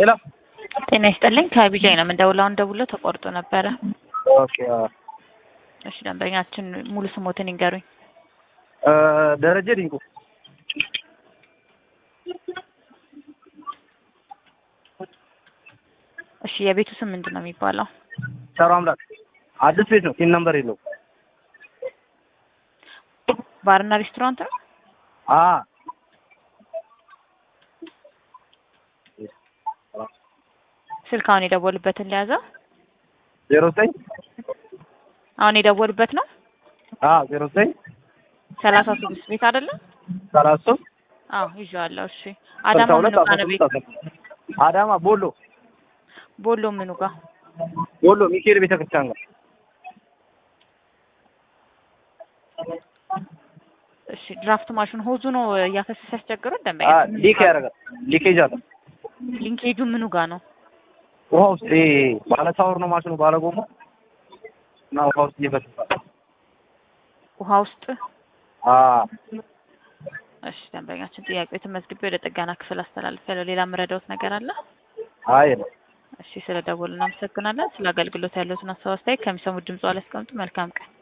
ሄሎ ጤና ይስጥልኝ ከቢጃይ ነው የምንደውለው። አሁን ደውሎ ተቆርጦ ነበረ። ኦኬ አዎ። እሺ ደንበኛችን ሙሉ ስሞትን ይንገሩኝ። እ ደረጀ ዲንቁ እሺ የቤቱ ስም ምንድን ነው የሚባለው? ሰሩ አምላክ አዲስ ቤት ነው። ሲን ነምበር የለውም። ባርና ሬስቶራንት ነው። አ ስልክ አሁን የደወሉበትን ሊያዘው ዜሮ ዘጠኝ አሁን የደወሉበት ነው። አ ዜሮ ዘጠኝ ሰላሳ ስድስት ቤት አይደለም? ሰላሳ ሶስት አዎ ይዤዋለሁ። እሺ ስልሳ አዳማ ሁለት ምኑ አስራ ጋር ነው ቤት? ስድስት አስራ ስድስት አዳማ ቦሎ ቦሎ ምኑ ጋር? ቦሎ ሚካኤል ቤተክርስቲያን ጋር እሺ ድራፍት ማሽን ሆዙ ነው እያፈሰሰ ያስቸግረው አ ደንበኛ ሊክ ያደርጋል። ሊኬጅ አለ። ሊንኬጁ ምኑ ጋር ነው? ውሃ ውስጥ ይሄ ባለ ሳወር ነው ማሽኑ ባለ ጎማ እና ውሃ ውስጥ እየፈሰሰ ውሃ ውስጥ አ እሺ ደንበኛችን ጥያቄው ተመዝግቤ ወደ ጥገና ክፍል አስተላልፌያለሁ። ሌላ የምረዳውት ነገር አለ? አይ ነው እሺ ስለ ደወሉ እናመሰግናለን። ስለ አገልግሎት ያለዎትን ሀሳብ አስተያየት ከሚሰሙት ድምጽ ላይ አስቀምጡ። መልካም ቀን